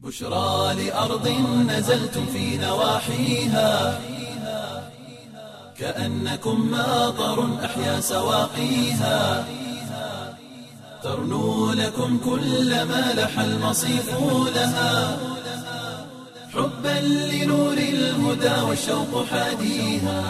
بشرى لأرض نزلتم في نواحيها كأنكم ماطر أحيا سواقيها ترنو لكم كل ما لح المصيف لها حبا لنور الهدى والشوق حاديها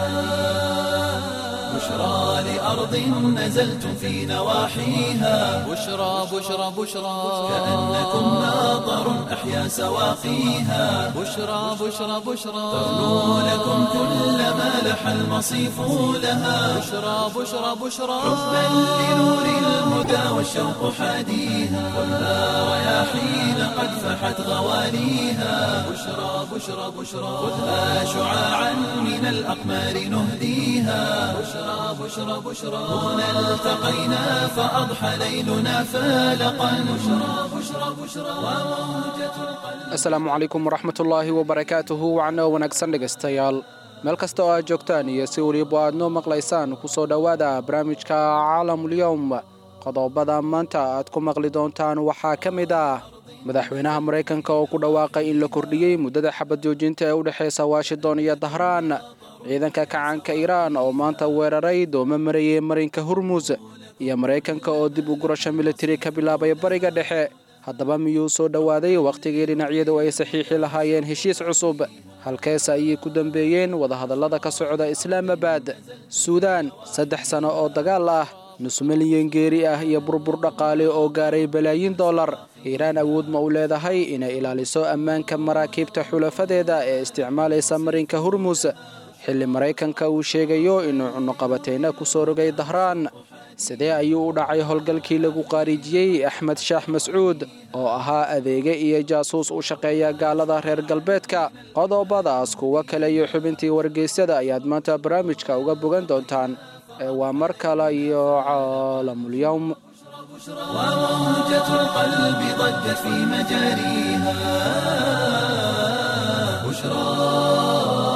بشرى لأرض نزلتم في نواحيها بشرى بشرى بشرى كأنكم ماطر أحيا سواقيها بشرى بشرى بشرى ترنو لكم كل ما لح المصيف لها بشرى بشرى بشرى حبا لنور الهدى والشوق حاديها خذها رياحين قد فحت غواليها بشرى بشرى بشرى خذها شعاعا من الأقمار نهديها بشرى بشرى بشرى هنا التقينا فأضحى ليلنا فالقا بشرى بشرى بشرى وموجة القلب asalaamu calaykum waraxmatullaahi wabarakaatuhu wacno wanaagsan dhegaystayaal meel kasta oo aad joogtaan iyo si weliba aad noo maqlaysaan ku soo dhowaada barnaamijka caalamulyowm qodobada maanta aad ku maqli doontaan waxaa ka mid ah madaxweynaha maraykanka oo ku dhawaaqay in la kordhiyey muddada xabad joojinta ee u dhexaysa washington iyo dahraan ciidanka kacaanka iiraan oo maanta weeraray dooma marayay marinka hormus iyo maraykanka oo dib u gurasho militari ka bilaabay bariga dhexe haddaba miyuu soo dhowaaday wakhtigii dhinacyadu ay saxiixi lahaayeen heshiis cusub halkees ayay ku dambeeyeen wadahadallada ka socda islaamabad suudaan saddex sano oo dagaal ah nus milyan geeri ah iyo burbur dhaqaale oo gaaray balaayiin dollar iiraan awood ma u leedahay inay ilaaliso ammaanka maraakiibta xulafadeeda ee isticmaalaysa marinka hormus xilli maraykanka uu sheegayo inuu cunuqabateyna ku soo rogay dahraan sidee ayuu u dhacay howlgalkii lagu qaariijiyey axmed shaax mascuud oo ahaa adeege iyo jaasuus u shaqeeya gaalada reer galbeedka qodobadaas kuwo kale iyo xubintii wargeysyada ayaad maanta barnaamijka uga bogan doontaan ee waa mar kale iyo caalamulyowm وموجة القلب ضجت في مجاريها بشرى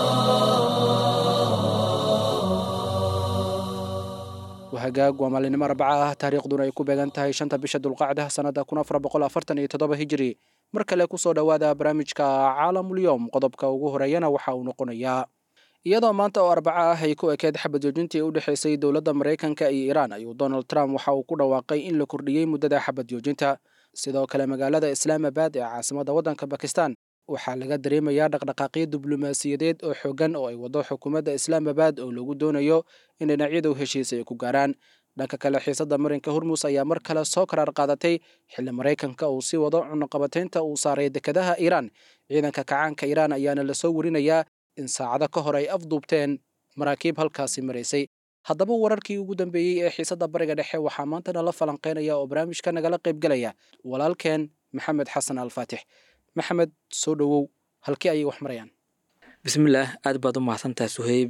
hagaag waa maalinimo arbaca ah taariikhduna ay ku beegan tahay shanta bisha dulqacda sannada kun afar boqol afartan iyo toddoba hijiri mar kale kusoo dhowaada barnaamijka caalamulyoom qodobka ugu horeeyana waxa uu noqonayaa iyadoo maanta oo arbaca ah ay ku ekeed xabad joojintii u dhexaysay dowladda maraykanka iyo iiraan ayuu donald trump waxa uu ku dhawaaqay in la kordhiyey muddada xabad joojinta sidoo kale magaalada islaamabad ee caasimadda waddanka bakistan waxaa laga dareemayaa dhaqdhaqaaqyo diblomaasiyadeed oo xoogan oo ay wado xukuumadda islaamabad oo lagu doonayo in dhinacyadu heshiis ay ku gaaraan dhanka kale xiisadda marinka hormus ayaa mar kale soo karaar qaadatay xilli maraykanka uu sii wado cunuqabateynta uu saaray dekedaha iiraan ciidanka kacaanka iiraan ayaana lasoo werinayaa in saacado ka hor ay afduubteen maraakiib halkaasi maraysay haddaba wararkii ugu dambeeyey ee xiisadda bariga dhexe waxaa maanta nala falanqeynaya oo barnaamijka nagala qaybgelaya walaalkeen maxamed xasan alfaatix maxamed soo dhowow halkii ayay wax marayaan bismillaah aad baad u mahadsantahay suheyb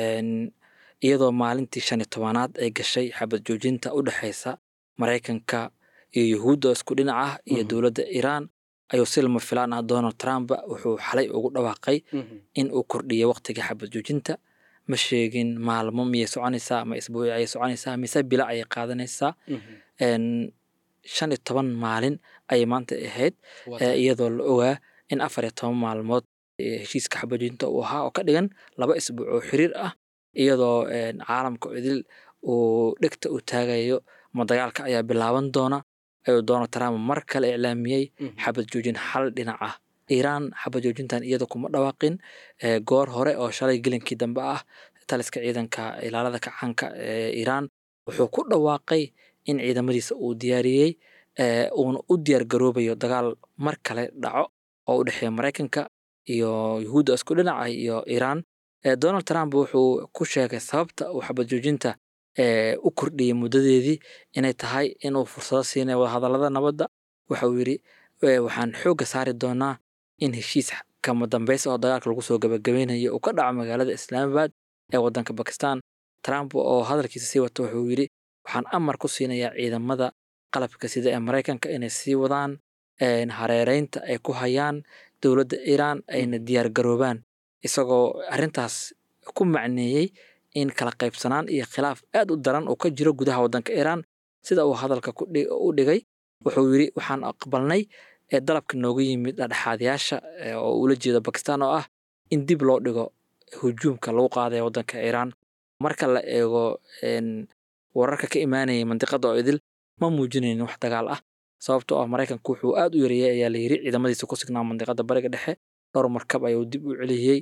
iyadoo maalintii shan iyo tobanaad ay gashay xabad joojinta u dhexaysa maraykanka iyo yuhuudda isku dhinac ah iyo dowladda iiraan ayuu si lama filaan ah donald trump wuxuu xalay ugu dhawaaqay in uu kordhiyay waqtiga xabad joojinta ma sheegin maalmo miyay soconaysaa ama isbuuci ayay soconaysaa mise bila ayay qaadanaysaa shan iyo toban maalin ayay maanta ahayd iyadoo la ogaa in afar iyo toban maalmood heshiiska xabadjoojinta uu ahaa oo ka dhigan laba isbuuc oo xiriir ah iyadoo caalamka idil uu dhegta u taagayo ma dagaalka ayaa bilaaban doona ayuu donald trump mar kale iclaamiyey xabad joojin hal dhinac ah iiraan xabad joojintan iyada kuma dhawaaqin goor hore oo shalay gelinkii dambe ah taliska ciidanka ilaalada kacaanka ee iiraan wuxuu ku dhawaaqay in ciidamadiisa uu diyaariyey uuna u diyaar garoobayo dagaal mar kale dhaco oo u dhexeeya maraykanka iyo yuhuudda isku dhinaca iyo iiraan donald trump wuxuu ku sheegay sababta uu xabad joojinta u kordhiyey muddadeedii inay tahay inuu fursado siinay wadahadallada nabadda waxauu yidhi waxaan xoogga saari doonaa in heshiis kama dambaysa oo dagaalka lagu soo gabagabeynayo uu ka dhaco magaalada islaamabad ee waddanka bakistan trump oo hadalkiisa sii wata wuxuu yidhi waxaan amar ku siinayaa ciidamada qalabka sida ee maraykanka inay sii wadaan hareereynta ay ku hayaan dowladda iiraan ayna diyaar garoobaan isagoo arrintaas ku macneeyey in kala qaybsanaan iyo khilaaf aad u daran uu ka jiro gudaha waddanka iiraan sida uu hadalka u dhigay wuxuu yidhi waxaan aqbalnay ee dalabka nooga yimid dhexaadyaasha oo ula jeeda bakistan oo ah in dib loo dhigo hujuumka lagu qaadaya waddanka iiraan marka la eego wararka ka imaanaya mandiqada oo idil ma muujinaynin wax dagaal ah sababtoo ah maraykanku wuxuu aad u yareeyey ayaa la yiri ciidamadiisa ku signaa mandiqada bariga dhexe dhowr markab ayuu dib u celiyey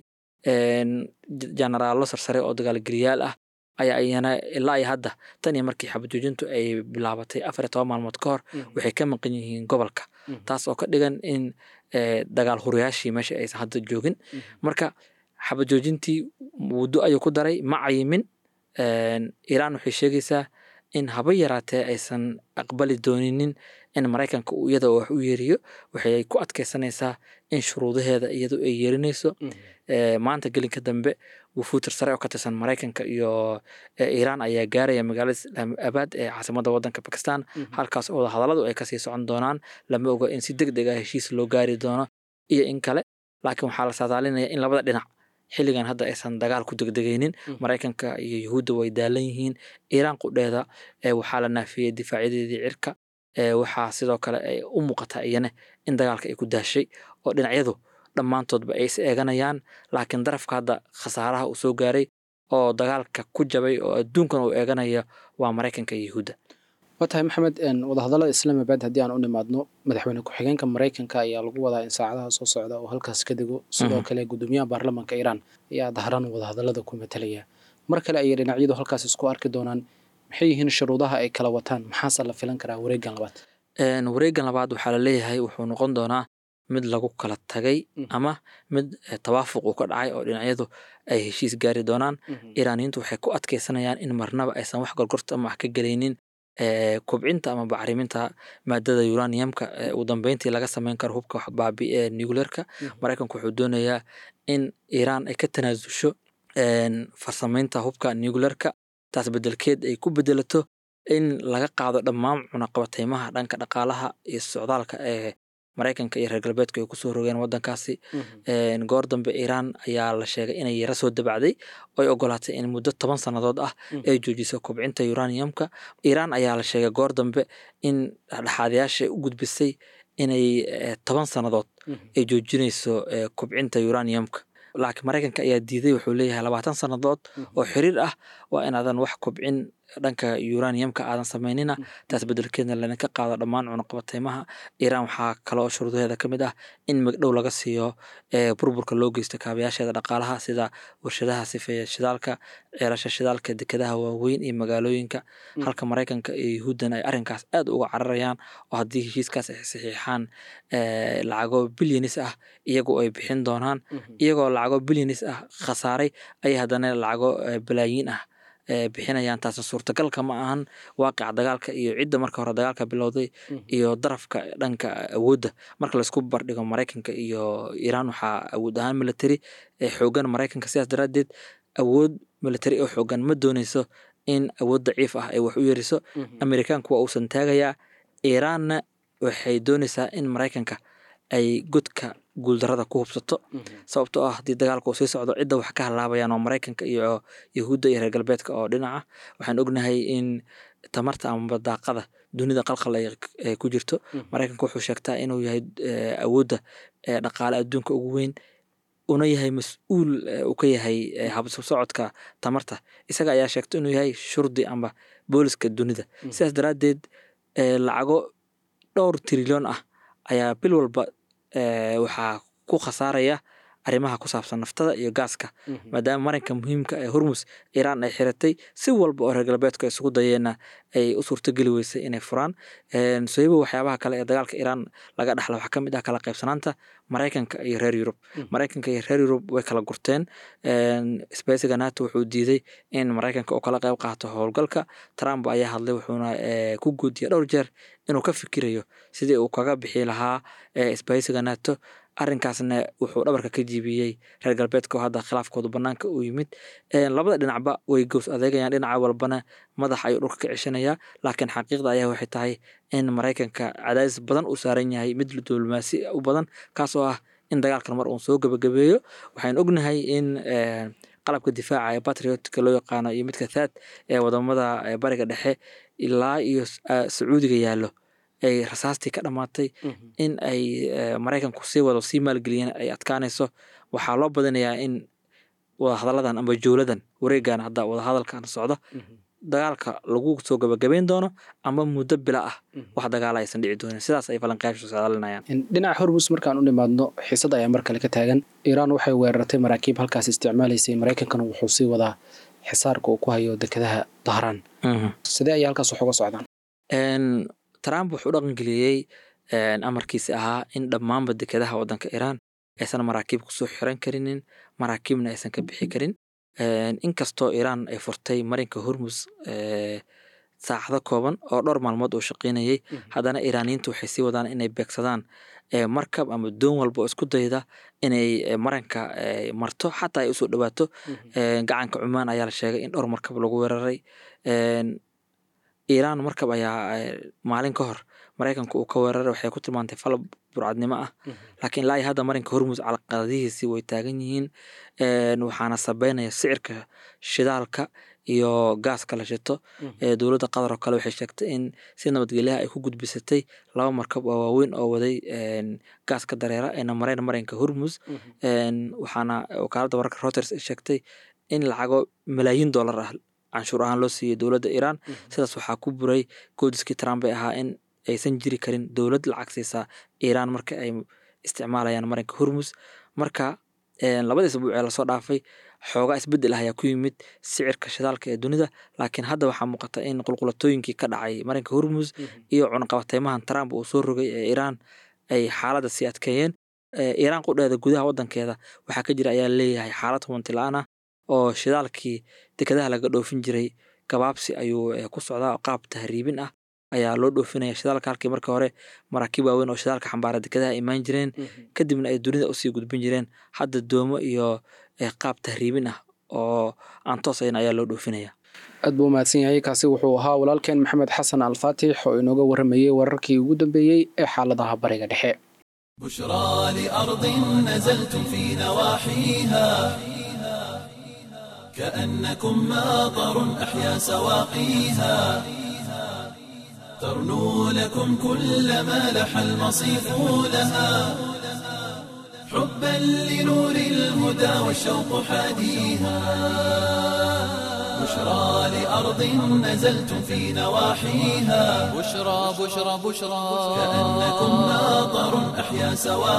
jenaraallo sarsare oo dagaalgeliyaal ah ayaa iyana ilaa iyo hadda tan iyo markii xabajoojintu ay bilaabatay afar iyo toban maalmood ka hor waxay ka maqan yihiin gobolka taas oo ka dhigan in dagaal hurayaashii meesha aysan hadda joogin marka xabajoojintii muddo ayuu ku daray ma cayimin iiraan waxay sheegaysaa in haba yaraatee aysan aqbali dooninin in maraykanka uu iyada wax u yeeriyo waxay ku adkeysanaysaa in shuruudaheeda iyadu ay yeerinayso maanta gelinka dambe wufuutir sare oo ka tirsan maraykanka iyo iiraan ayaa gaaraya magaalada islaamabaad ee caasimadda waddanka bakistan halkaas oo hadalladu ay kasii socon doonaan lama oga in si deg deg ah heshiis loo gaari doono iyo in kale laakiin waxaa la saadaalinaya in labada dhinac xilligan hadda aysan dagaal ku degdegaynin maraykanka iyo yuhuudda way daalan yihiin iiraan qudheeda waxaa la naafiyey difaacyadeedii cirka waxaa sidoo kale ay u muuqataa iyana in dagaalka ay ku daashay oo dhinacyadu dhammaantoodba ay is eeganayaan laakiin darafka hadda khasaaraha uu soo gaaray oo dagaalka ku jabay oo adduunkan uu eeganaya waa maraykanka iyo yuhuudda waa tahay maxamed wadahadallada islaamabad haddii aan u nimaadno madaxweyne ku-xigeenka maraykanka ayaa lagu wadaa in saacadaha soo socda oo halkaas ka dego sidoo kale gudoomiyaha baarlamaanka iiraan ayaa dahran wadahadallada ku matalaya mar kale ayay dhinacyadu halkaas isku arki doonaan maxay yihiin shuruudaha ay kala wataan maxaase la filan karaa wareegan labaad wareegan labaad waxaa la leeyahay wuxuu noqon doonaa mid lagu kala tagay ama mid tawaafuq uu ka dhacay oo dhinacyadu ay heshiis gaari doonaan iiraaniyiintu waxay ku adkeysanayaan in marnaba aysan wax gorgorta ama wax ka gelaynin kobcinta ama bacriminta maadada uraniumka ugu dambeyntii laga sameyn karo hubka baabi ee nuclearka maraykanku wuxuu doonayaa in iiraan ay ka tanaasusho farsameynta hubka nuclearka taas bedelkeed ay ku bedelato in laga qaado dhammaan cunaqabateymaha dhanka dhaqaalaha iyo socdaalka ee maraykanka iyo reer galbeedku ay kusoo rogeen waddankaasi goor dambe iiraan ayaa la sheegay inay yara soo dabacday oy ogolaatay in muddo toban sannadood ah ay joojiso kobcinta uraniumka iiraan ayaa la sheegay goor dambe in dhexaadayaasha u gudbisay inay toban sannadood ay joojinayso kobcinta uraniumka laakiin maraykanka ayaa diiday wuxuu leeyahay labaatan sannadood oo xiriir ah waa inaadan wax kobcin dhanka uraniumka aadan sameynina taas bedelkeedna laydinka qaado dhammaan cunaqabateymaha iiraan waxaa kaloo shuruudaheeda ka mid ah in magdhow laga siiyo burburka loo geysto kaabayaasheeda dhaqaalaha sida warshadaha sifeeya shidaalka ceelasha shidaalka dekedaha waaweyn iyo magaalooyinka halka maraykanka iyo yuhuuddan ay arrinkaas aad uga cararayaan oo haddii heshiiskaas ay saxiixaan lacago bilyanis ah iyagoo ay bixin doonaan iyagoo lacago bilyanis ah khasaaray ayay haddana lacago balaayiin ah bixinayaan taasna suurtagalka ma ahan waaqica dagaalka iyo cidda marka hore dagaalka bilowday iyo darafka dhanka awoodda marka laisku bardhigo maraykanka iyo iiraan waxaa awood ahaan military ee xoogan maraykanka sidaas daraaddeed awood military oo xoogan ma dooneyso in awood daciif ah ay wax u yeriso amerikaanku waa uusan taagayaa iiraanna waxay dooneysaa in maraykanka ay godka guuldarada ku hubsato sababtoo ah haddii dagaalka uu sii socdo cidda wax ka halaabayaan oo maraykanka iyo yahuudda iyo reer galbeedka oo dhinaca waxaan ognahay in tamarta ama daaqada dunida qalqal ay ku jirto maraykanka wuxuu sheegtaa inuu yahay awoodda dhaqaale adduunka ugu weyn una yahay mas-uul uu ka yahay habsab socodka tamarta isaga ayaa sheegta inuu yahay shurdi ama booliska dunida sidaas daraaddeed lacago dhowr trilyon ah ayaa bil walba waxaa ku khasaaraya arrimaha ku saabsan naftada iyo gaaska maadaama marinka muhiimka ee hormus iiraan ay xiratay si walba oo reer galbeedku ay isugu dayeenna ay u suurtogeli weysay inay furaan soyba waxyaabaha kale ee dagaalka iiraan laga dhaxla waxaa ka mid ah kala qaybsanaanta maraykanka iyo reer yurub maraykanka iyo reer yurub way kala gurteen spesiga nato wuxuu diiday in maraykanka uu kala qayb qaato howlgalka trump ayaa hadlay wuxuuna ku guudiyay dhowr jeer inuu ka fikirayo sidii uu kaga bixi lahaa spesiga nato arrinkaasna wuxuu dhabarka ka jiibiyey reer galbeedka oo hadda khilaafkoodu banaanka uu yimid labada dhinacba way gows adeegayaan dhinaca walbana madax ayuu dhulka ka ceshanayaa laakiin xaqiiqda ayaa waxay tahay in maraykanka cadaadis badan uu saaran yahay mid diblomaasi u badan kaas oo ah in dagaalkan mar uun soo gebagabeeyo waxaan ognahay in qalabka difaaca ee patriotka loo yaqaano iyo midka thaad ee wadamada bariga dhexe ilaa iyo sacuudiga yaallo ay rasaastii ka dhammaatay in ay maraykanku sii wado sii maalgeliyeen ay adkaanayso waxaa loo badinayaa in wadahadalladan amba jowladan wareegan hadda wadahadalkan socda dagaalka lagu soo gabagabeyn doono ama muddo bila ah wax dagaala aysan dhici doonin sidaas ay falanqayaashu socdaalinayaan dhinaca hormus markaan u nimaadno xiisad ayaa mar kale ka taagan iiraan waxay weerartay maraakiib halkaas isticmaalaysay maraykankana wuxuu sii wadaa xisaarka uu ku hayo dekedaha dahraan sidee ayay halkaas wax uga socdaan trump wuxuu dhaqangeliyey amarkiisi ahaa in dhammaanba dekedaha waddanka iiraan aysan maraakiib kusoo xiran karinin maraakiibna aysan ka bixi karin inkastoo iiraan ay furtay marinka hormus saacado kooban oo dhowr maalmood uu shaqaynayay haddana iiraaniyiintu waxay sii wadaan inay beegsadaan markab ama doon walba oo isku dayda inay maranka marto xataa ay usoo dhawaato gacanka cumaan ayaa la sheegay in dhowr markab lagu weeraray iiraan markab ayaa maalin ka hor maraykanka uu ka weeraray waxay ku tilmaantay falab burcadnimo ah laakiin ilaa iyo hadda marinka hormus calaqadihiisi way taagan yihiin waxaana sabeynaya sicirka shidaalka iyo gaaska la shito dowladda qatar oo kale waxay sheegtay in si nabadgelyaha ay ku gudbisatay laba markab oo waaweyn oo waday gaaska dareera ayna mareen marinka hormus waxaana wakaaladda wararka reuters ay sheegtay in lacago malaayiin dollar ah canshuur ahaan loo siiyey dowladda iiraan sidaas waxaa ku buray goodiskii trump ay ahaa in aysan jiri karin dowlad lacag siisaa iiraan marka ay isticmaalayaan marinka hormus marka labadii isbuuc ee lasoo dhaafay xoogaa isbedel ah ayaa ku yimid sicirka shidaalka ee dunida laakiin hadda waxaa muuqata in qulqulatooyinkii ka dhacay marinka hormus iyo cunaqabateymahan trump uu soo rogay ee iiraan ay xaaladda sii adkeeyeen iiraan qudheeda gudaha waddankeeda waxaa ka jira ayaa leeyahay xaalad hubanti la-aan ah oo shidaalkii dekedaha laga dhoofin jiray gabaabsi ayuu ku socdaa qaab tahriibin ah ayaa loo dhoofinaya shidaalka halkii marka hore maraakiib waaweyn oo shidaalka xambaara dekedaha imaan jireen kadibna ay dunida usii gudbin jireen hadda doomo iyo qaab tahriibin ah oo aan toosayn ayaa loo dhoofinaya aad buu umahadsan yahay kaasi wuxuu ahaa walaalkeen maxamed xasan alfaatix oo inooga warramayey wararkii ugu dambeeyey ee xaaladaha bariga dhexe بشرى لأرض نزلتم في نواحيها كأنكم ماطر أحيا سواقيها ترنو لكم كل ما لح المصيف لها حبا لنور الهدى والشوق حاديها بشرى لأرض نزلتم في نواحيها بشرى بشرى بشرى كأنكم ماطر أحيا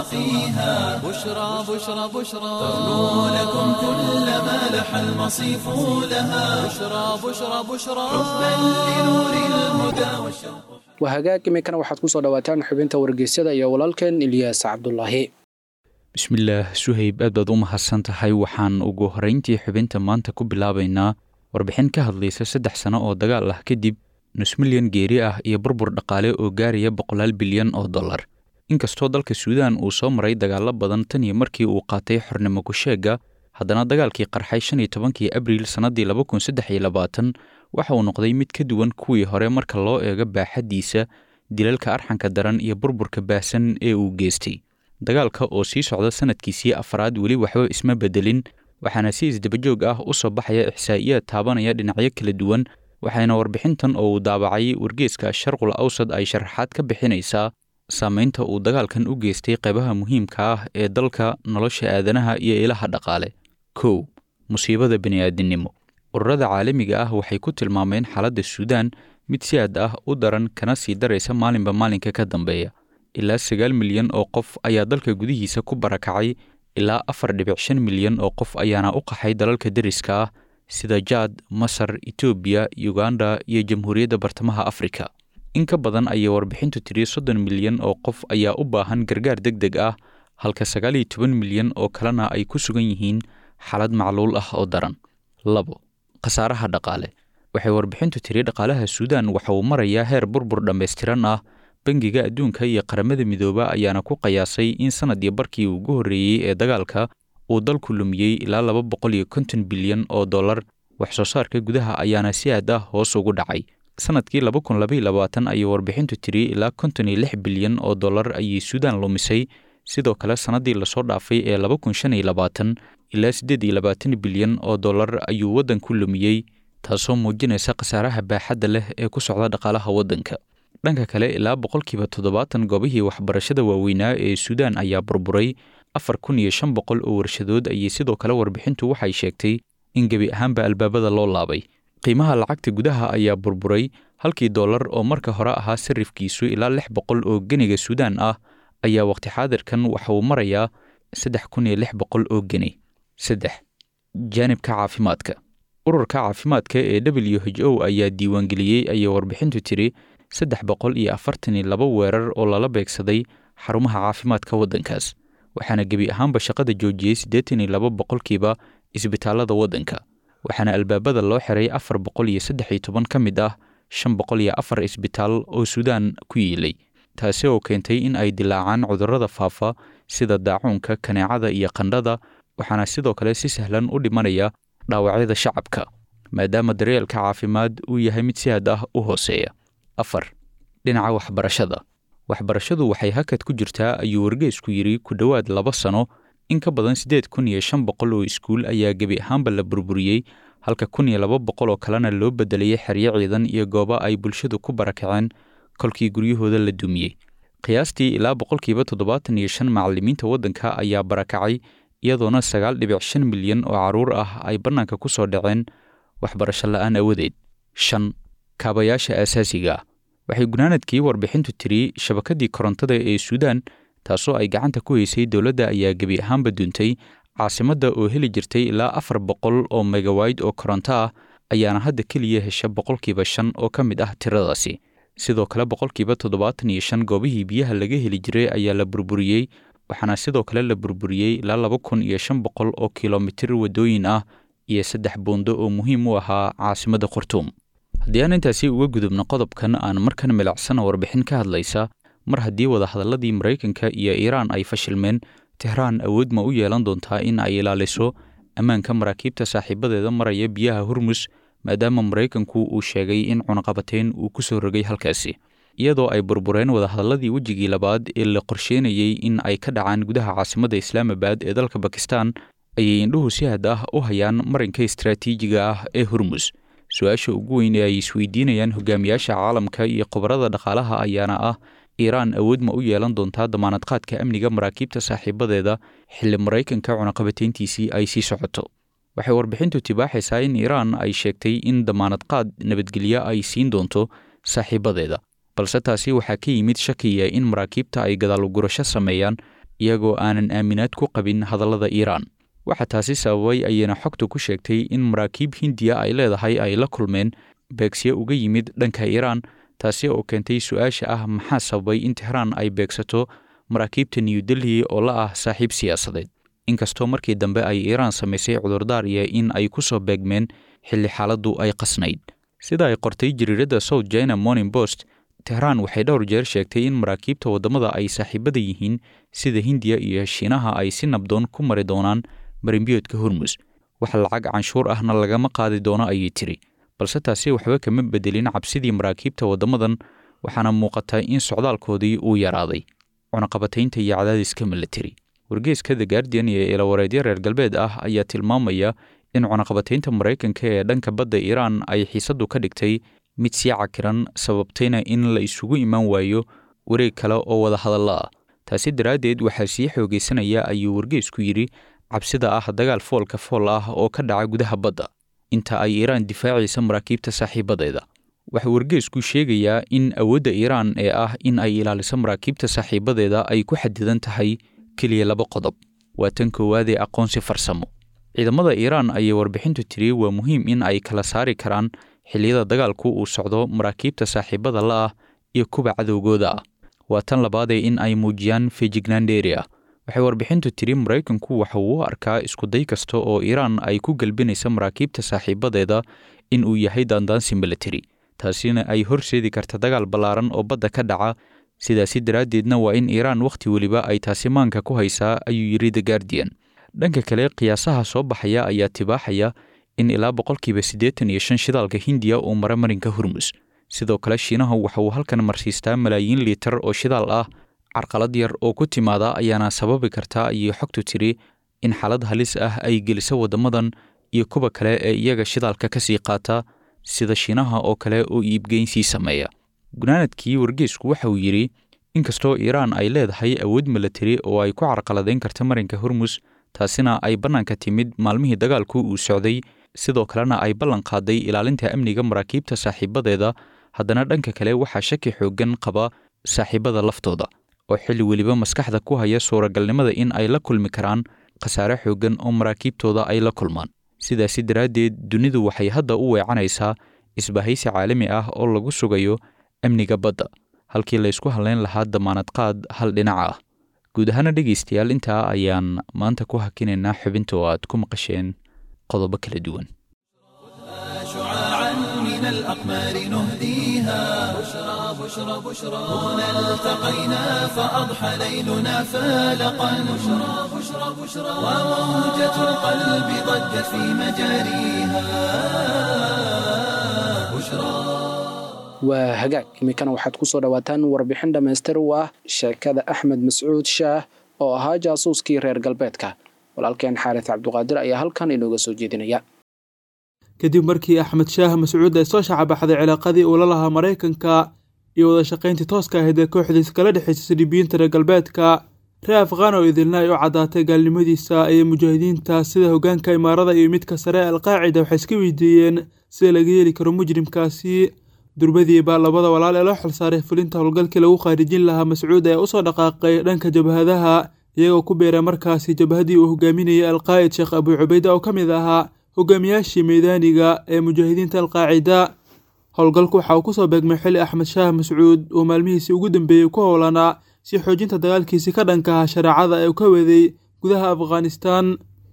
سواقيها بشرى بشرى بشرى ترنو لكم كل ما لح المصيف لها بشرى بشرى بشرى حبا لنور الهدى والشوق waa hagaag iminkana waxaad ku soo dhawaataan xubinta wargeysyada iyo walaalkeen ilyaas cabdulaahi bismillaah suhayb aad baad u mahadsan tahay waxaan ugu horrayntii xubinta maanta ku bilaabaynaa warbixin ka hadlaysa saddex sano oo dagaal ah kadib nus milyan geeri ah iyo burbur dhaqaale oo gaaraya boqolaal bilyan oo dollar inkastoo dalka suudaan uu soo maray dagaallo badan tan iyo markii uu qaatay xornimo kusheegga haddana dagaalkii qarxay shan iyo tobankii abriil sannaddii laba kun saddex iyo labaatan waxa uu noqday mid ka duwan kuwii hore marka loo eego baaxaddiisa dilalka arxanka daran iyo burburka baahsan ee uu geystay dagaalka oo sii socda sanadkiisii afraad weli waxba isma bedelin waxaana si isdabajoog ah u soo baxaya ixsaa'iyaad taabanaya dhinacyo kala duwan waxayna warbixintan oo uu daabacay wargeeska sharqul awsad ay sharaxaad ka bixinaysaa saamaynta uu dagaalkan u geystay qaybaha muhiimka ah ee dalka nolosha aadanaha iyo ilaha dhaqaale kow musiibada bini'aadinimo ururada caalamiga ah waxay ku tilmaameen xaaladda suudaan mid si aad ah u daran kana sii daraysa maalinba maalinka ka dambeeya ilaa sagaal milyan oo qof ayaa dalka gudihiisa ku barakacay ilaa afar dhibic shan milyan oo qof ayaana u qaxay dalalka deriska ah sida jaad masar etoobiya uganda iyo jamhuuriyadda bartamaha afrika in ka badan ayay warbixintu tiri soddon milyan oo qof ayaa u baahan gargaar deg deg ah halka sagaal iyo toban milyan oo kalena ay ku sugan yihiin xaalad macluul ah oo daran labo khasaaraha dhaqaale waxay warbixintu tiri dhaqaalaha suudaan waxa uu marayaa heer burbur dhammaystiran ah bangiga adduunka iyo qaramada midooba ayaana ku qiyaasay in sanadii barkii ugu horreeyey ee dagaalka uu dalku lumiyey ilaa laba boqol iyo konton bilyan oo dollar wax soo saarka gudaha ayaana si aad ah hoos ugu dhacay sanadkii laba kun labaiyo labaatan ayay warbixintu tiri ilaa konton iyo lix bilyan oo dollar ayay suudaan lumisay sidoo kale sannaddii lasoo dhaafay ee laba kun shan iyo labaatan ilaa siddeed iyo labaatan bilyan oo dollar ayuu waddanku lumiyey taasoo muujinaysa khasaaraha baaxadda leh ee ku socda dhaqaalaha waddanka dhanka kale ilaa boqolkiiba toddobaatan goobihii waxbarashada waaweynaa ee suudaan ayaa burburay afar kun iyo shan boqol oo warshadood ayay sidoo kale warbixintu waxay sheegtay in gebi ahaanba albaabada loo laabay qiimaha lacagta gudaha ayaa burburay halkii dollar oo marka hore ahaa sarifkiisu ilaa lix boqol oo geniga suudaan ah ayaa waqti xaadirkan waxa uu marayaa saddex kun iyo lix boqol oo geni saddex jaanibka caafimaadka ururka caafimaadka ee w h o ayaa diiwaangeliyey ayay warbixintu tiri saddex boqol iyo afartan iyo laba weerar oo lala beegsaday xarumaha caafimaadka waddankaas waxaana gebi ahaanba shaqada joojiyey siddeetan iyo laba boqolkiiba isbitaallada waddanka waxaana albaabada loo xiray afar boqol iyo saddex iyo toban ka mid ah shan boqol iyo afar isbitaal oo suudaan ku yiilay taasi oo keentay in ay dilaacaan cudurrada faafa sida daacuunka kaneecada iyo qandhada waxaana sidoo kale si sahlan u dhimanaya dhaawacyada shacabka maadaama daryeelka caafimaad uu yahay mid si had ah u hooseeya afar dhinaca waxbarashada waxbarashadu waxay hakad ku jirtaa ayuu wargeysku yidhi ku dhowaad laba sano in ka badan siddeed kun iyo shan boqol oo iskuul ayaa gebi ahaanba la burburiyey halka kun iyo laba boqol oo kalena loo bedelayay xeryo ciidan iyo goobo ay bulshadu ku barakaceen kolkii guryahooda la dumiyey qiyaastii ilaa boqolkiiba toddobaatan iyo shan macallimiinta waddanka ayaa barakacay iyadoona sagaal dhibic shan milyan oo carruur ah ay bannaanka ku soo dhaceen waxbarasho la'aan awadeed shan kaabayaasha aasaasiga ah waxay gunaanadkii warbixintu tiri shabakadii korontada ee suudaan taasoo ay gacanta ku haysay dowladda ayaa gebi ahaanba duuntay caasimadda oo heli jirtay ilaa afar boqol oo megawayd oo koronto ah ayaana hadda keliya hesha boqolkiiba shan oo ka mid ah tiradaasi sidoo kale boqolkiiba toddobaatan iyo shan goobihii biyaha laga heli jiray ayaa la burburiyey waxaana sidoo kale la burburiyey ilaa laba kun iyo shan boqol oo kilomitir waddooyin ah iyo saddex buundo oo muhiim u ahaa caasimadda khartuum haddii aan intaasi uga gudubno qodobkan aan markan milicsana warbixin ka hadlaysa mar haddii wadahadalladii maraykanka iyo iiraan ay fashilmeen tehraan awood ma u yeelan doontaa in ay ilaaliso ammaanka maraakiibta saaxiibadeeda maraya biyaha hormus maadaama maraykanku uu sheegay in cunaqabateyn uu ku soo rogay halkaasi iyadoo ay burbureen wadahadalladii wejigii labaad ee la qorsheynayey in ay ka dhacaan gudaha caasimadda islaamabad ee dalka bakistan ayay indhuhu si had ah u hayaan marinka istaraatiijiga ah ee hormus su-aasha ugu weyn ee ay isweydiinayaan hogaamiyaasha caalamka iyo khubarada dhaqaalaha ayaana ah iiraan awood ma u yeelan doontaa damaanadqaadka amniga maraakiibta saaxiibadeeda xilli maraykanka cunaqabateyntiisii ay sii socoto waxay warbixintu tibaaxaysaa in iiraan ay sheegtay in damaanadqaad nabadgelyo ay siin doonto saaxiibadeeda balse taasi waxaa ka yimid shakiya in maraakiibta ay gadaalugurasho sameeyaan iyagoo aanan aaminaad ku qabin hadallada iiraan waxaa taasi sababay ayayna xogtu ku sheegtay in maraakiib hindiya ay leedahay ay la kulmeen beegsyo uga yimid dhanka iiraan taasi oo keentay su-aasha ah maxaa sababay in tehraan ay beegsato maraakiibta new delhi oo la ah saaxiib siyaasadeed inkastoo markii dambe ay iiraan samaysay cudurdaar iyo in ay ku soo beegmeen xilli xaaladdu ay qasnayd sida ay qortay jariiradda south china morning post tehraan waxay dhowr jeer sheegtay in maraakiibta waddamada ay saaxiibada yihiin sida hindiya iyo shiinaha ay si nabdoon ku mari doonaan marinbiyoodka hormus wax lacag canshuur ahna lagama qaadi doono ayay tiri balse taasi waxba kama bedelin cabsidii maraakiibta waddamadan waxaana muuqata in socdaalkoodii uu yaraaday cunaqabataynta iyo cadaadiska milateri wargeeska the guardian iyo ilawareedyo reer galbeed ah ayaa tilmaamaya in cunaqabataynta maraykanka ee dhanka badda iiraan ay xiisaddu ka dhigtay mid sii cakiran sababtayna in la isugu imaan waayo wareeg kale oo wada hadalla ah taasi daraaddeed waxaa sii xoogaysanaya ayuu wargeysku yidhi cabsida ah dagaal foolka fool ah oo ka dhaca gudaha badda inta ay iiraan difaacaysa maraakiibta saaxiibadeeda waxaa wargeysku sheegayaa in awoodda iiraan ee ah in ay ilaaliso maraakiibta saaxiibadeeda ay ku xadidan tahay keliya laba qodob waa tan koowaad ee aqoonsi farsamo ciidamada iiraan ayay warbixintu tiri waa muhiim in ay kala saari karaan xilliyada dagaalku uu socdo maraakiibta saaxiibada la ah iyo kuwa cadowgooda ah waa tan labaadee in ay muujiyaan feejignaan dheeri ah waxay warbixintu tiri maraykanku waxa uu u arkaa iskuday kasta oo iiraan ay ku gelbinaysa maraakiibta saaxiibadeeda in uu yahay daandaansi milateri taasina ay horseedi karta dagaal ballaaran oo badda ka dhaca sidaasi daraaddeedna waa in iiraan wakhti weliba ay taasi maanka ku haysaa ayuu yidhi the guardian dhanka kale qiyaasaha soo baxaya ayaa tibaaxaya in ilaa boqolkiiba siddeetan iyo shan shidaalka hindiya uu mara marinka hormus sidoo kale shiinahu waxa uu halkan marsiistaa malaayiin liitar oo shidaal ah carqalad yar oo ku timaada ayaana sababi kartaa ayay xogtu tiri in xaalad halis ah ay geliso waddamadan iyo kuwa kale ee iyaga shidaalka ka sii qaata sida shiinaha oo kale oo iibgeynsii sameeya gunaanadkii wargeysku waxa uu yidhi inkastoo iiraan ay leedahay awood milatari oo ay ku carqaladayn karta marinka hormus taasina ay bannaanka timid maalmihii dagaalku uu socday sidoo kalena ay ballan qaaday ilaalinta amniga maraakiibta saaxiibadeeda haddana dhanka kale waxaa shaki xooggan qaba saaxiibada laftooda oo xilli weliba maskaxda ku haya suuragalnimada in ay la kulmi karaan khasaare xooggan oo maraakiibtooda ay la kulmaan sidaasi daraaddeed dunidu waxay hadda u weecanaysaa isbahaysi caalami ah oo lagu sugayo amniga badda halkii laysku hadlayn lahaa damaanad qaad hal dhinaca ah guud ahaana dhegaystayaal intaa ayaan maanta ku hakinaynaa xubinta oo aad ku maqasheen qodobo kala duwan شعاعا من الأقمار نهديها بشرى بشرى بشرى هنا التقينا فأضحى ليلنا فالقا بشرى بشرى بشرى وموجة القلب ضجت في مجاريها بشرى waa hagaag iminkana waxaad ku soo dhowaataan warbixin dhammaystir u ah sheekada axmed mascuud shaah oo ahaa jaasuuskii reer galbeedka walaalkeen xaaris cabduqaadir ayaa halkan inooga soo jeedinaya kadib markii axmed shaah mascuud ay soo shacabaxday cilaaqadii uu la lahaa maraykanka iyo wada shaqayntii tooska ahayd ee kooxdiisa kala dhexaysa saliibiyiinta reer galbeedka reer afqaan oo idilna ay u caddaatay gaalnimadiisa iyo mujaahidiinta sida hoggaanka imaarada iyo midka sare alqaacida waxay iska weydiiyeen sida laga yeeli karo mujrimkaasi durbadii baa labada walaal ee loo xilsaaray fulinta howlgalkii lagu khaarijin lahaa mascuud ayaa usoo dhaqaaqay dhanka jabhadaha iyagoo ku beeray markaasi jabhadii uu hogaaminayay alqaa'id sheekh abuu cubayda oo ka mid ahaa hogaamiyaashii meydaaniga ee mujaahidiinta alqaacida howlgalku waxa uu kusoo beegmay xili axmed shaah mascuud uu maalmihiisii ugu dambeeyey ku howlanaa si xoojinta dagaalkiisii ka dhanka ahaa shareecada ee uu ka waday gudaha afghanistan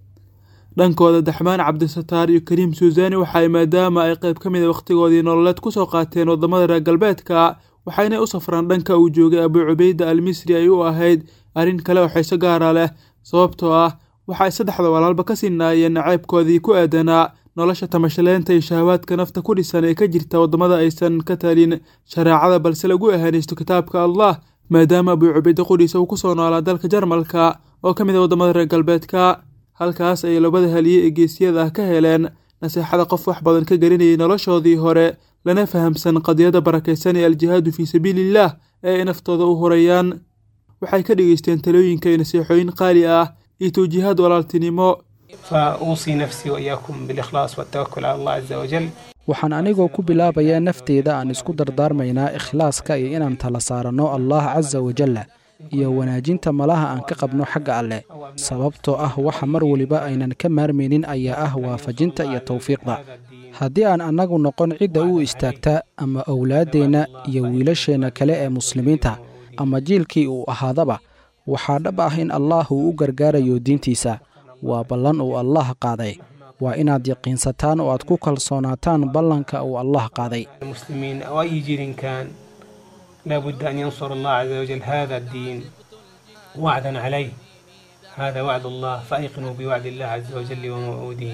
dhankooda daxmaan cabdisataar iyo kariim suusani waxa ay maadaama ay qayb ka mid a wakhtigoodii nololeed kusoo qaateen waddamada reer galbeedka waxayna u safraan dhanka uu joogay abuu cubayda al misri ay u ahayd arrin kale oo xiiso gaara leh sababtoo ah waxa ay saddexda walaalba ka sinaayeen nacaybkoodii ku aadanaa nolosha tamashaleynta iyo shahawaadka nafta ku dhisan ee ka jirta waddamada aysan ka talin shareecada balse lagu ahaanaysto kitaabka allah maadaama abuu cubayde qudhiisa uu ku soo noolaa dalka jarmalka oo ka mid a waddamada reer galbeedka halkaas ayay labada haliye ee geesiyada ah ka heleen naseexada qof wax badan ka garanayay noloshoodii hore lana fahamsan qadiyadda barakaysan ee aljihaadu fii sabiiliillah ee ay naftooda u horayaan waxay ka dhegaysteen talooyinka iyo nasiixooyin qaali ah iyo tawjiihaad walaaltinimo فأوصي نفسي وإياكم بالإخلاص والتوكل على الله عز وجل waxaan anigoo ku bilaabayaa nafteeda aan isku dardaarmaynaa ikhlaaska iyo inaan tala saaranno allah casa wajalla iyo wanaajinta malaha aan ka qabno xagga alleh sababtoo ah waxa mar weliba aynan ka maarmaynin ayaa ah waafajinta iyo tawfiiqda haddii aan annagu noqon cidda u istaagta ama owlaaddeenna iyo wiilasheenna kale ee muslimiinta ama jiilkii uu ahaadaba waxaa dhab ah in allah uu u gargaarayo diintiisa waa ballan uu allah qaaday waa inaad yaqiinsataan oo aad ku kalsoonaataan ballanka uu allah qaaday المسلمين أو أي جيل كان لابد أن ينصر الله عز وجل هذا الدين وعدا عليه هذا وعد الله فأيقنوا بوعد الله عز وجل وموعوده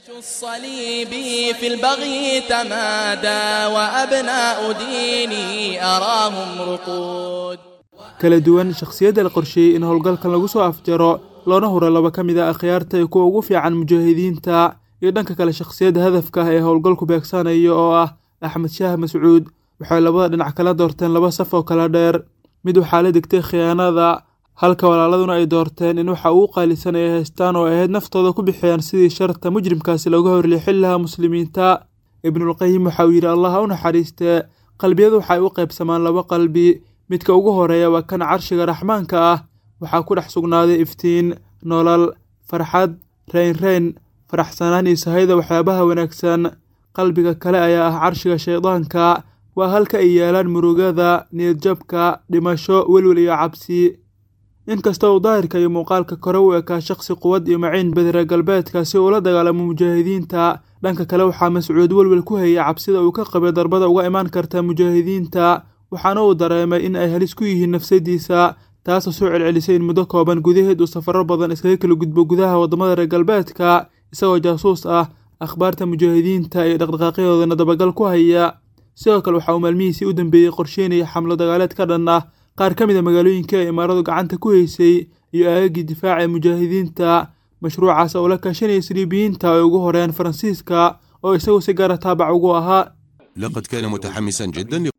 الصليب في البغي تمادى وأبناء ديني أراهم رقود kala duwan shakhsiyadda la qorsheeyey in howlgalkan lagu soo afjaro loona huro laba ka mid a akhyaarta iyo kuwa ugu fiican mujaahidiinta iyo dhanka kale shakhsiyadda hadafka ah ee howlgalku beegsanayo oo ah axmed shaah mascuud waxay labada dhinac kala doorteen laba saf oo kala dheer mid waxaa la degtay khiyaanada halka walaaladuna ay doorteen in waxa ugu qaalisan ay haystaan oo ay ahayd naftooda ku bixiyaan sidii sharta mujrimkaasi looga horleexin lahaa muslimiinta ibnulqayim waxa uu yidhi allah ha u naxariistee qalbiyadu waxay u qaybsamaan laba qalbi midka ugu horeeya waa kan carshiga raxmaanka ah waxaa ku dhex sugnaaday iftiin nolol farxad reynreyn faraxsanaan iyo sahayda waxyaabaha wanaagsan qalbiga kale ayaa ah carshiga shaydaanka waa halka ay yaalaan murugada niyadjabka dhimasho welwel iyo cabsi inkasta uu daahirka iyo muuqaalka kore u ekaa shaqsi quwad iyo maciin badira galbeedka si uula dagaalamo mujaahidiinta dhanka kale waxaa mascuud welwel ku hayay cabsida uu ka qabay darbada uga imaan karta mujaahidiinta waxaana uu dareemay in ay halis ku yihiin nafsadiisa taasoo soo celcelisay in muddo kooban gudaheed uu safaro badan iskaga kala gudbo gudaha waddamada reer galbeedka isagoo jaasuus ah akhbaarta mujaahidiinta iyo dhaqdhaqaaqyadoodana dabagal ku haya sidoo kale waxa uu maalmihiisii u dambeeyey qorsheynaya xamlo dagaaleed ka dhan ah qaar ka mid a magaalooyinka ee imaaradu gacanta ku haysay iyo aagagii difaaca ee mujaahidiinta mashruucaas oo la kaashanaya siliibiyiinta ay ugu horeeyaan faransiiska oo isagu si gaara taabac ugu ahaa لقد كان متحمسا جدا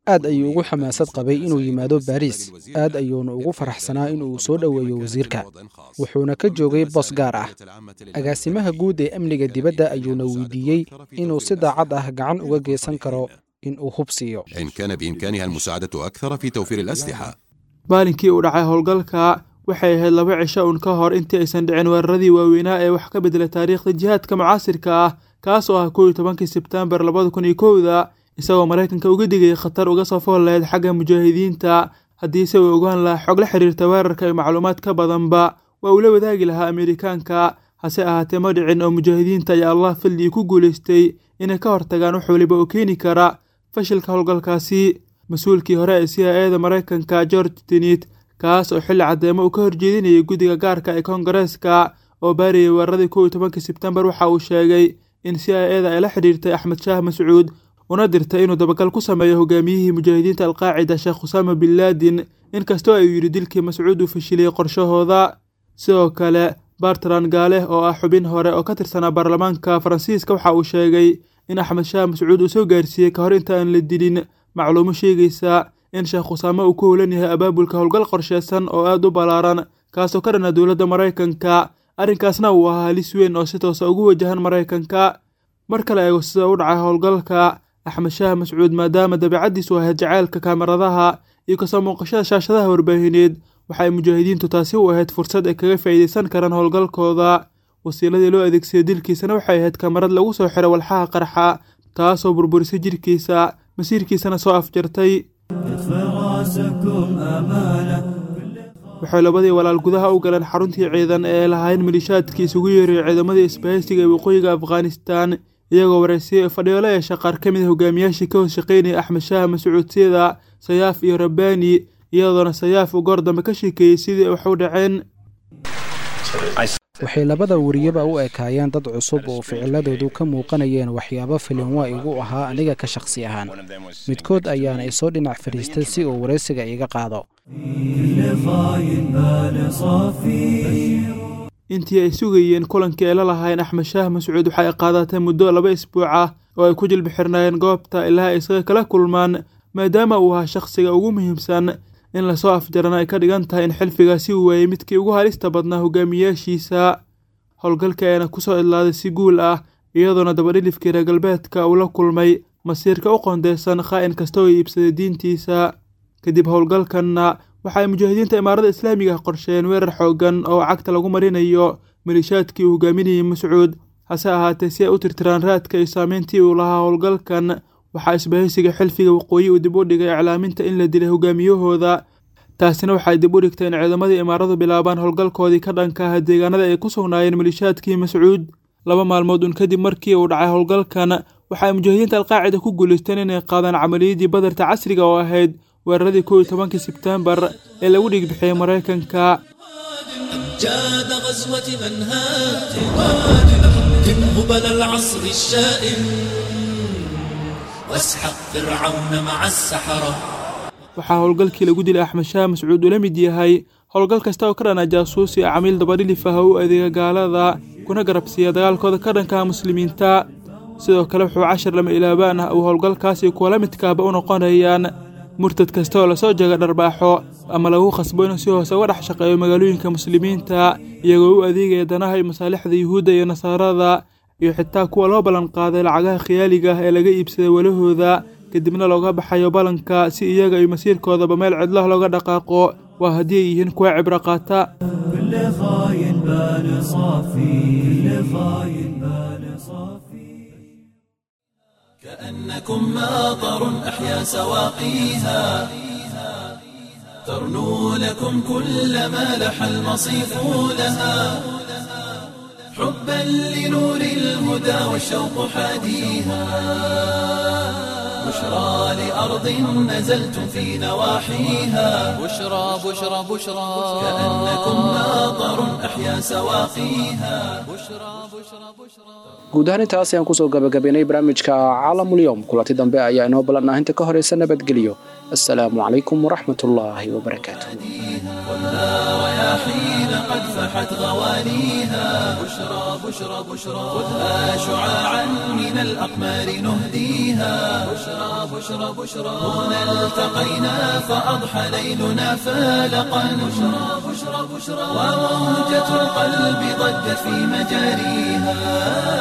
aad ayuu ugu xamaasad qabay inuu yimaado baariis aad ayuuna ugu faraxsanaa inuu soo dhoweeyo wasiirka wuxuuna ka joogay boos gaar ah agaasimaha guud ee amniga dibadda ayuuna weydiiyey inuu si daacad ah gacan uga geysan karo in uu hub siiyo إن كان بإمكانها المساعدة أكثر في توفير الأسلحة maalinkii uu dhacay howlgalka waxay ahayd laba cisho uun ka hor intii aysan dhicin weeraradii waaweynaa ee wax ka bedela taariikhda jihaadka mucaasirka ah kaas oo ah kow iyo tobankii sebtembar labada kun iyo kowda isagoo maraykanka uga digayay khatar uga soo fool lahayd xagga mujaahidiinta haddiise uu ogaan lahaa xog la xiriirta weerarka iyo macluumaad ka badanba waa uu la wadaagi lahaa ameerikaanka hase ahaatee ma dhicin oo mujaahidiinta ayaa allah fadligii ku guulaystay inay ka hortagaan wax waliba oo keeni kara fashilka howlgalkaasi mas-uulkii hore ee c i eda maraykanka george tenit kaas oo xilli caddeemo uu ka horjeedinayay guddiga gaarka ee koongareeska oo baarayay weeraradii kow iyo tobankii sebtembar waxa uu sheegay in c i eda ay la xidhiirtay axmed shaah mascuud una dirtay inuu dabagal ku sameeyo hogaamiyihii mujaahidiinta alqaacida sheekh khusaama bin laadin inkastoo ayuu yidhi dilkii mascuud uu fashiliyey qorshahooda sidoo kale bartran gaale oo ah xubin hore oo ka tirsanaa baarlamaanka faransiiska waxa uu sheegay in axmed shaah mascuud uu soo gaarsiiyey ka hor inta aan la dilin macluumo sheegaysa in sheekh khusaame uu ku howlan yahay abaabulka howlgal qorsheysan oo aad u ballaaran kaasoo ka dhana dowladda maraykanka arrinkaasna uu ahaa halis weyn oo si toosa ugu wajahan maraykanka marka la eego sida u dhacay howlgalka axmed shaah mascuud maadaama dabeecaddiisu ahayd jacaylka kaamaradaha iyo kasoo muuqashada shaashadaha warbaahineed waxay mujaahidiintu taasi u ahayd fursad ay kaga faa'iidaysan karaan howlgalkooda wasiiladii loo adeegsaday dilkiisana waxay ahayd kamarad lagu soo xiray walxaha qarxa taasoo burburisay jirkiisa masiirkiisana soo afjartay waxay labadii walaal gudaha u galeen xaruntii ciidan ee ay lahayn malishaadkii isugu yeeray ciidamadii isbahaysiga ee waqooyiga afghanistan iyagoo wareysiyey fadhiyo la yeesha qaar ka mid a hogaamiyaashii ka hoos shaqaynaya axmed shaah mascuud sida sayaaf iyo rabbaani iyadoona sayaaf uu goor dambe ka sheekeeyey sidii wax u dhaceen waxay labada wariyaba u ekaayeen dad cusub oo ficiladoodu ka muuqanayeen waxyaabo filinwa igu ahaa aniga ka shakhsi ahaan midkood ayaana isoo dhinac fadhiistay si uu waraysiga iga qaado intii ay sugayeen kulankii ay la lahayn axmed shaah mascuud waxay qaadatay muddo laba isbuuc ah oo ay ku jilbi xirnaayeen goobta ilaa ay isaga kala kulmaan maadaama uu ahaa shakhsiga ugu muhiimsan in lasoo afjarana ay ka dhigan tahay in xilfigaasi uu waayey midkii ugu halista badnaa hogaamiyaashiisa howlgalka ayaana kusoo idlaaday si guul ah iyadoona dabadhilifkii reer galbeedka uu la kulmay masiirka u qoondeysan khaa'in kasta oo iibsaday diintiisa kadib howlgalkanna waxa ay mujaahidiinta imaarada islaamiga qorsheeyeen weerar xoogan oo cagta lagu marinayo malishaadkii uu hogaaminayay mascuud hase ahaatee si ay u tirtiraan raadka iyo saameyntii uu lahaa howlgalkan waxaa isbahaysiga xilfiga waqooyi uu dib u dhigay iclaaminta in la dilay hogaamiyahooda taasina waxay dib u dhigtay in ciidamadii imaaradu bilaabaan howlgalkoodii ka dhanka ah deegaanada ay ku sugnaayeen malishaadkii mascuud laba maalmood un kadib markii uu dhacay howlgalkan waxa ay mujaahidiinta alqaacida ku guulaysteen inay qaadaan camaliyadii badarta casriga oo ahayd weeraradii kow iyo tobankii sebtembar ee lagu dhigbixiyey maraykanka جاد غزوة منهات من هبل العصر الشائن واسحق فرعون مع السحرة waxaa howlgalkii lagu dilay axmed shaah mascuud ula mid yahay howlgal kasta oo ka dhana jaasuusi a camiil dabadhilif ah u adeega gaalada kuna garabsiiya dagaalkooda ka dhankaha muslimiinta sidoo kale wuxuu cashar lama ilaabaan ah uu howlgalkaasi kuwa la midkaaba u noqonayaan murtad kasta oo lasoo jeega dharbaaxo ama lagu khasbo inuu si hoose uga dhex shaqeeyo magaalooyinka muslimiinta iyagoo u adeegaya danaha iyo masaalixda yuhuudda iyo nasaarada iyo xitaa kuwa loo ballan qaaday lacagaha khiyaaliga ah ee laga iibsaday walahooda kadibna looga baxayo ballanka si iyaga iyo masiirkoodaba meel cidlah looga dhaqaaqo waa haddii ay yihiin kuwa cibro qaata كأنكم ماطر أحيا سواقيها ترنو لكم كل ما لح المصيف لها حبا لنور الهدى والشوق حاديها بشرى لأرض نزلتم في نواحيها بشرى بشرى بشرى كأنكم ماطر أحيا سواقيها guud ahaan intaas ayaan kusoo gabagabaynay barnaamijka caalamulyoom kulanti dambe ayaa inoo ballanah inta ka horeysa nabadgelyo assalaamu calaykum waraxmatullaahi wabarakaatuh والنار يا حين قد قد فحت غواليها بشرى بشرى بشرى خذها شعاعا من الأقمار نهديها بشرى بشرى بشرى هنا التقينا فأضحى ليلنا فالقا بشرى بشرى بشرى وموجة القلب ضجت في مجاريها